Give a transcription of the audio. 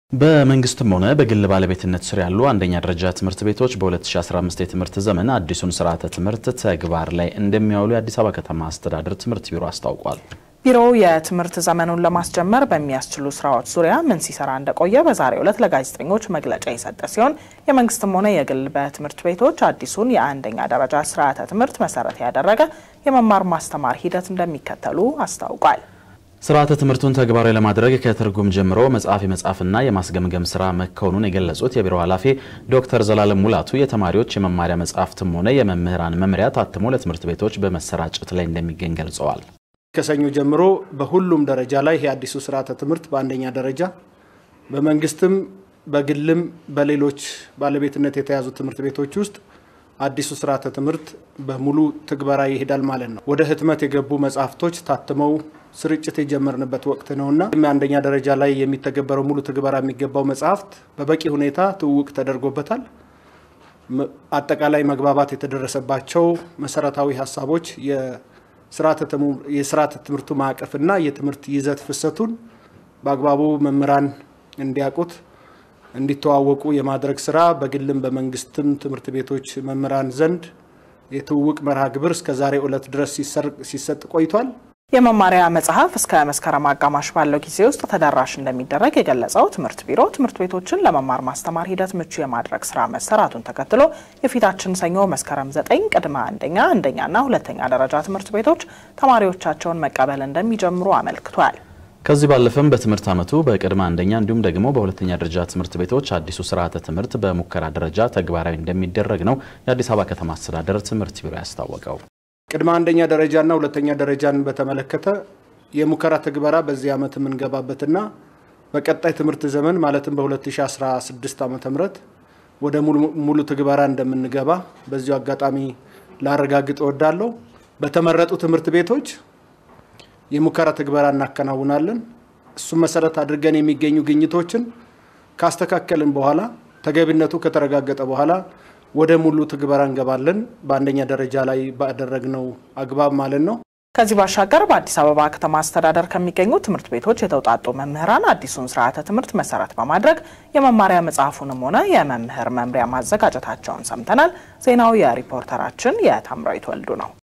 በመንግስትም ሆነ በግል ባለቤትነት ስር ያሉ አንደኛ ደረጃ ትምህርት ቤቶች በ2015 የትምህርት ዘመን አዲሱን ስርዓተ ትምህርት ተግባር ላይ እንደሚያውሉ የአዲስ አበባ ከተማ አስተዳደር ትምህርት ቢሮ አስታውቋል። ቢሮው የትምህርት ዘመኑን ለማስጀመር በሚያስችሉ ስራዎች ዙሪያ ምን ሲሰራ እንደቆየ በዛሬው ዕለት ለጋዜጠኞች መግለጫ የሰጠ ሲሆን የመንግስትም ሆነ የግል በትምህርት ቤቶች አዲሱን የአንደኛ ደረጃ ስርዓተ ትምህርት መሰረት ያደረገ የመማር ማስተማር ሂደት እንደሚከተሉ አስታውቋል። ስርዓተ ትምህርቱን ተግባራዊ ለማድረግ ከትርጉም ጀምሮ መጽሐፍ የመጻፍና የማስገምገም ስራ መከወኑን የገለጹት የቢሮው ኃላፊ ዶክተር ዘላለም ሙላቱ የተማሪዎች የመማሪያ መጽሐፍትም ሆነ የመምህራን መምሪያ ታትሞ ለትምህርት ቤቶች በመሰራጨት ላይ እንደሚገኝ ገልጸዋል። ከሰኞ ጀምሮ በሁሉም ደረጃ ላይ ይህ አዲሱ ስርዓተ ትምህርት በአንደኛ ደረጃ በመንግስትም በግልም በሌሎች ባለቤትነት የተያዙ ትምህርት ቤቶች ውስጥ አዲሱ ስርዓተ ትምህርት በሙሉ ትግበራ ይሄዳል ማለት ነው። ወደ ህትመት የገቡ መጽሐፍቶች ታትመው ስርጭት የጀመርንበት ወቅት ነውና አንደኛ ደረጃ ላይ የሚተገበረው ሙሉ ትግበራ የሚገባው መጽሐፍት በበቂ ሁኔታ ትውውቅ ተደርጎበታል። አጠቃላይ መግባባት የተደረሰባቸው መሰረታዊ ሀሳቦች የስርዓተ ትምህርቱ ማዕቀፍና የትምህርት ይዘት ፍሰቱን በአግባቡ መምህራን እንዲያውቁት እንዲተዋወቁ የማድረግ ስራ በግልም በመንግስትም ትምህርት ቤቶች መምህራን ዘንድ የትውውቅ መርሃ ግብር እስከ ዛሬ ዕለት ድረስ ሲሰጥ ቆይቷል። የመማሪያ መጽሐፍ እስከ መስከረም አጋማሽ ባለው ጊዜ ውስጥ ተደራሽ እንደሚደረግ የገለጸው ትምህርት ቢሮ ትምህርት ቤቶችን ለመማር ማስተማር ሂደት ምቹ የማድረግ ስራ መሰራቱን ተከትሎ የፊታችን ሰኞ መስከረም ዘጠኝ ቅድመ አንደኛ አንደኛና ሁለተኛ ደረጃ ትምህርት ቤቶች ተማሪዎቻቸውን መቀበል እንደሚጀምሩ አመልክቷል። ከዚህ ባለፈም በትምህርት ዓመቱ በቅድመ አንደኛ እንዲሁም ደግሞ በሁለተኛ ደረጃ ትምህርት ቤቶች አዲሱ ስርዓተ ትምህርት በሙከራ ደረጃ ተግባራዊ እንደሚደረግ ነው የአዲስ አበባ ከተማ አስተዳደር ትምህርት ቢሮ ያስታወቀው። ቅድመ አንደኛ ደረጃና ሁለተኛ ደረጃን በተመለከተ የሙከራ ትግበራ በዚህ ዓመት የምንገባበትና በቀጣይ ትምህርት ዘመን ማለትም በ2016 ዓ ም ወደ ሙሉ ትግበራ እንደምንገባ በዚሁ አጋጣሚ ላረጋግጥ እወዳለሁ። በተመረጡ ትምህርት ቤቶች የሙከራ ትግበራ እናከናውናለን። እሱም መሰረት አድርገን የሚገኙ ግኝቶችን ካስተካከልን በኋላ ተገቢነቱ ከተረጋገጠ በኋላ ወደ ሙሉ ትግበራ እንገባለን። በአንደኛ ደረጃ ላይ ባደረግነው አግባብ ማለት ነው። ከዚህ ባሻገር በአዲስ አበባ ከተማ አስተዳደር ከሚገኙ ትምህርት ቤቶች የተውጣጡ መምህራን አዲሱን ስርዓተ ትምህርት መሰረት በማድረግ የመማሪያ መጽሐፉንም ሆነ የመምህር መምሪያ ማዘጋጀታቸውን ሰምተናል። ዜናው የሪፖርተራችን የታምራዊት ወልዱ ነው።